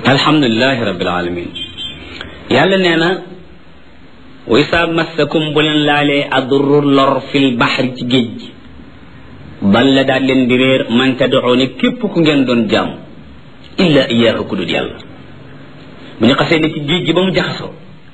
alhamdulilahi rabbil alamin yàlla nee na wa isa massakum bu leen laalee adurru lor fil baxri ci géej gi balla daal leen di réer man tad'uuni képp ku ngeen doon jaam illa iyaahu ku dul yàlla bu ñu xasee ne ci géej gi ba mu jaxasoo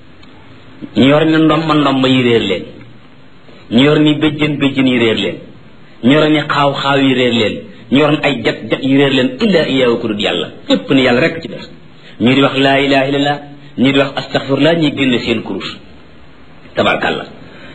ñu yor ni ndomba ndomba yi réer leen ñu yor ni béjjën béjjën yi réer leen ñu yor ni xaaw xaaw yi réer leen ñu yor ay jat jat yi réer leen illa iyaahu ku dul yàlla képp ni yàlla rek ci def ñii di wax laa ilaha illallah ñii di wax astaghfirullah ñii génn seen kurus tabarkàllah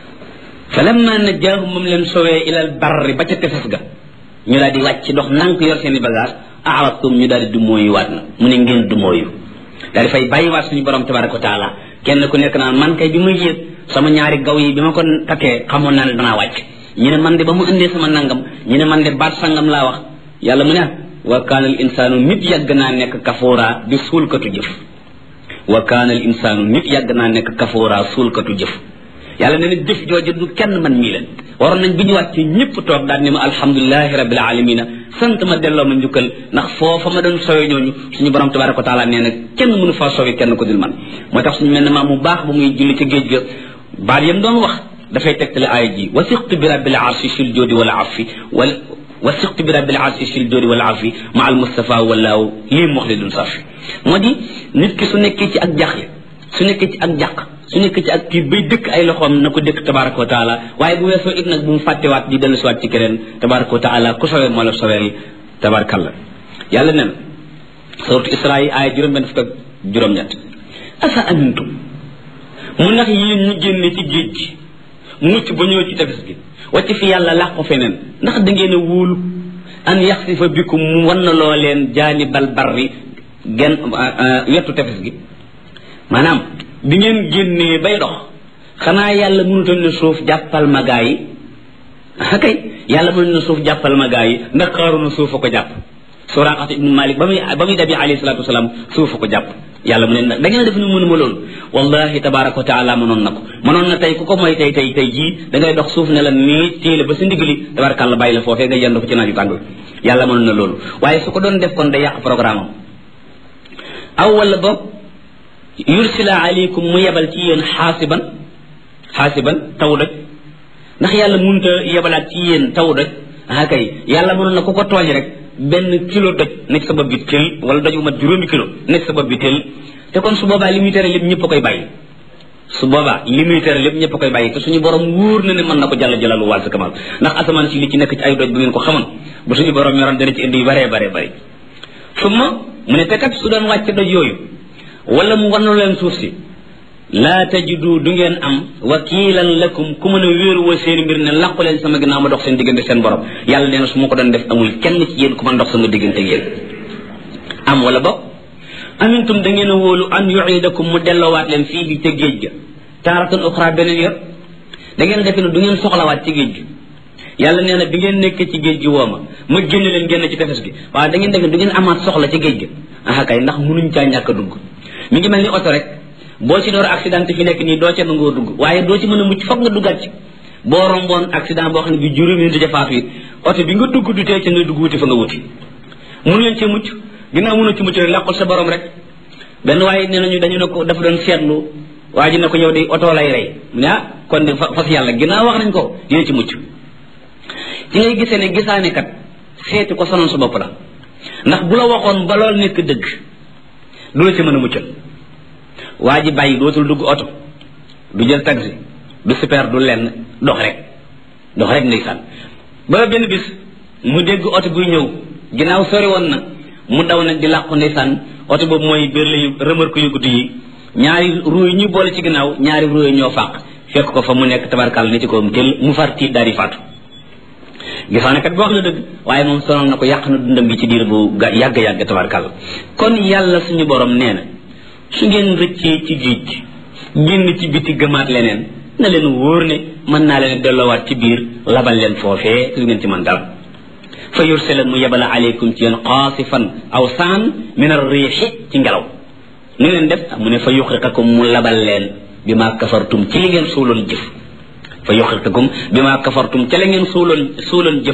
fa lamma najjaahum moom leen sowee ilal barri ba ca tefes ga ñu daal di wàcc dox nank yor seen i bagage aradtum ñu daal di dumóoyu waat na mu ne ngeen dumóoyu daal di fay bàyyiwaat suñu borom tabaraka wa taala kenn ku nekk naan man kay bi muy yéeg sama ñaari gaw yi bi ma ko takkee xamoon naa ne danaa wàcc ñu ne man de ba mu indee sama nangam ñu ne man de baat sangam laa wax yàlla mu ne wa kaana al insaanu nit yàgg naa nekk kafoora di suulkatu jëf wa kaana al insaanu nit yàgg naa nekk kafoora suulkatu jëf yàlla nee na jëf jooju du kenn man mii leen waroon nañ bi ñu wàccee ñëpp toog daal ne ma alhamdulilahi rabbil alamina sant ma delloo ma njukkal ndax foofa ma doon sowe ñooñu suñu borom tabaraka wa taala nee na kenn mënu faa sowe kenn ko dul man moo tax suñu mel ne maa mu baax ba muy julli ca géej ga baat yam doon wax dafay tegtale aaya ji wasiqtu bi rabbil arshi sil joodi wala afi wal wasiqtu bi rabbil arshi sil joodi wala afi ma al mustafa walaaw lii muxlidun safi moo di nit ki su nekkee ci ak jaxle su nekkee ci ak jàq su nekkee ci ak kii bay dëkk ay loxoom na ko dëkk tabaraka wa taala waaye bu weesoo it nag bu mu fàttewaat di dellu siwaat ci keneen tabaraka wa taala ku sowee moo la soweel tabarakallah yàlla nen suratu isra yi aaya juróom-benn fukk ak juróom-ñett asa amintum mu ndax yéen ñu génne ci géej gi mucc ba ñëw ci tefes gi wacc fi yàlla làq ko feneen ndax da ngeen a wóolu an yaxsifa bikum mu wan na loo leen jaanibal barri gen wetu tefes gi maanaam bi ngeen génnee bay dox xanaa yàlla mënutoon ne suuf jàppal ma gaa yi kay yàlla mënutoon ne suuf jàppal ma gaa yi ndax xaaru na suuf a ko jàpp Suraaqa ibnu Malik ba muy ba muy dabi alayhi salaatu wasalaam suuf a ko jàpp yàlla mu ne nag da ngeen def ni mënuma loolu wallahi tabaraka wa taala mënoon na ko mënoon na tey ku ko mooy tey tey tey jii da ngay dox suuf ne la nii téele ba sa ndigali tabarakàlla bàyyi la foofee nga yendu ko ci naaju tàng yàlla mënoon na loolu waaye su ko doon def kon day yàq programme am aw wala boog yursila aleykum mu yebal ci yéen xaasiban xaasiban taw doj ndax yàlla mënut a yebalaat ci yéen taw doj ah kay yàlla mënoon na ku ko tooñ rek benn kilo doj nekk sa bopp bi tël wala doj bu mat juróomi kilo nekk sa bopp bi tël te kon su boobaa li muy tere lépp ñëpp a koy bàyyi su boobaa li muy tere lépp ñëpp a koy bàyyi te suñu borom wóor na ne mën na ko jàll jalalu wàll sa kamal ndax asamaan si li ci nekk ci ay doj bu ngeen ko xamoon bu suñu borom yoroon dana ci indi yu baree baree bëri summa mu ne te kat su doon wàcc doj yooyu wala mu wanu leen suuf si laa tajidu du ngeen am wakiilan lakum ku mën a wéeru wa seen mbir ne làqu leen sama ginnaaw ma dox seen diggante seen borom yàlla nee na su ma ko doon def amul kenn ci yéen ku mën dox sama diggante yéen am wala boog amintum da ngeen a wóolu an yuidakum mu delloowaat leen fii bi ca géej ga taaratan uxra beneen yor da ngeen defe ne du ngeen soxlawaat ci géej gi yàlla nee na bi ngeen nekkee ci géej gi woo ma ma génn leen génn ci tefes gi waaye da ngeen defe ne du ngeen amaat soxla ci géej gi ah kay ndax munuñ caa ñàkk a dugg mi ngi mel ni oto rek boo ci door accident fi nekk nii doo ca nangoo dugg waaye doo ci mën a mucc foog nga duggaat ci boo romboon accident boo xam ne bi juróomi nit dafa faatu it oto bi nga dugg du tee ca nga dugg wuti fa nga wuti mun leen ci mucc ginnaaw mënu ci mucc rek làqul sa borom rek benn waaye nee nañu dañu ne ko dafa doon seetlu waa ji ne ko yow de oto lay rey mu ne ah kon de fas yàlla ginnaaw wax nañ ko dina ci mucc ci ngay gisee ne gisaane kat seeti ko sonal sa bopp la ndax bu la waxoon ba lool nekk dëgg du la ci mën a muccal waa ji bàyyi dootul dugg oto du jël taxi du super du lenn dox rek dox rek ndeysaan ba benn bis mu dégg oto buy ñëw ginnaaw sori woon na mu daw nag di làqu ndeysaan oto boobu mooy berle yu remorque yu gudd yi ñaari ruu yi ñu boole ci ginnaaw ñaari ruu yi ñoo fàq fekk ko fa mu nekk tabarkal ni ci ko tel mu far tiit daal di faatu gisaane kat boo wax na dëgg waaye moom sonal na ko yàq na dundam gi ci diir bu yàgg-yàgg tabarkal kon yàlla suñu borom nee na su ngeen rëccee ci géej gi génn ci biti gëmaat leneen na leen wóor ne mën naa leen delloowaat ci biir labal leen foofee su ngeen ci mën dara fa yursila mu yebala aleykum ci yéen qaasifan aw saan min arriixi ci ngelaw nu ngeen def mu ne fa yuxriqakum mu labal leen bi ma kafartum ci li ngeen suuloon jëf fa yuxriqakum bi ma kafartum ca la ngeen suuloon suuloon jëf